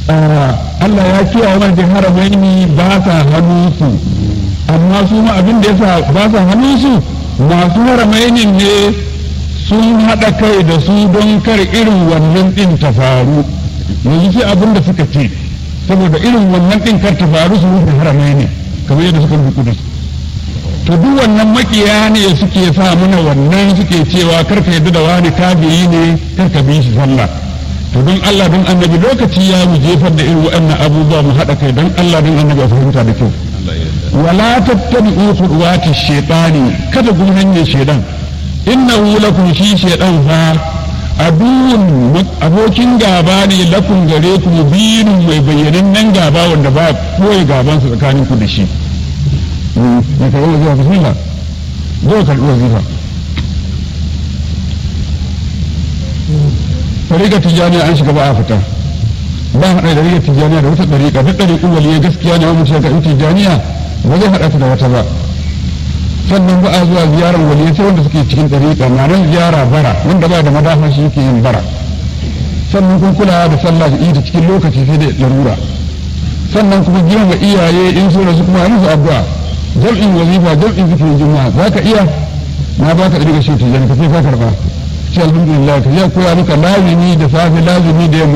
Allah ya kiyaye mana haramaini ba sa hannunsu amma su ma abin da yasa ba sa hannunsu masu haramainin ne sun haɗa kai da su don kar irin wannan ɗin ta faru yanzu sai abin da suka ce saboda irin wannan ɗin kar ta faru su rufe haramaini kamar yadda suka rufe kudus to duk wannan makiya ne suke sa mana wannan suke cewa kar ka yadda da wani kafiri ne kar ka bi shi sallah to don Allah don annabi lokaci ya mu jefar da irin waɗannan abubuwa mu haɗa kai don Allah don annabi a fahimta da kyau wala tattabi'u khutuwati shaytani kada kun hanyar shaydan innahu lakum shi shaydan fa aduwwun abokin gaba ne lakum gare ku mubinun mai bayyanin nan gaba wanda ba koyi gaban su tsakanin ku da shi ne ka yi zuwa bismillah zo ka karɓi wazifa tariƙar tijjaniya an shiga ba a fita ba haɗa da rigar tijjaniya da wata ɗariƙa duk ɗariƙun waliyai gaskiya ne wani shiga in tijjaniya ba zai haɗa ta da wata ba sannan ba a zuwa ziyarar waliyai sai wanda suke cikin ɗariƙa na nan ziyara bara wanda ba da madafa shi yake yin bara sannan kun kula da sallah da ita cikin lokaci sai da larura sannan kuma girma iyaye in so da su kuma musu addu'a jam'in wazifa jam'in zikirin juma'a za ka iya na ba ka ɗariƙa shi tijjani ka sai ka karɓa sai alhamdulillah ka ya koya maka lazimi da safe lazimi da yamma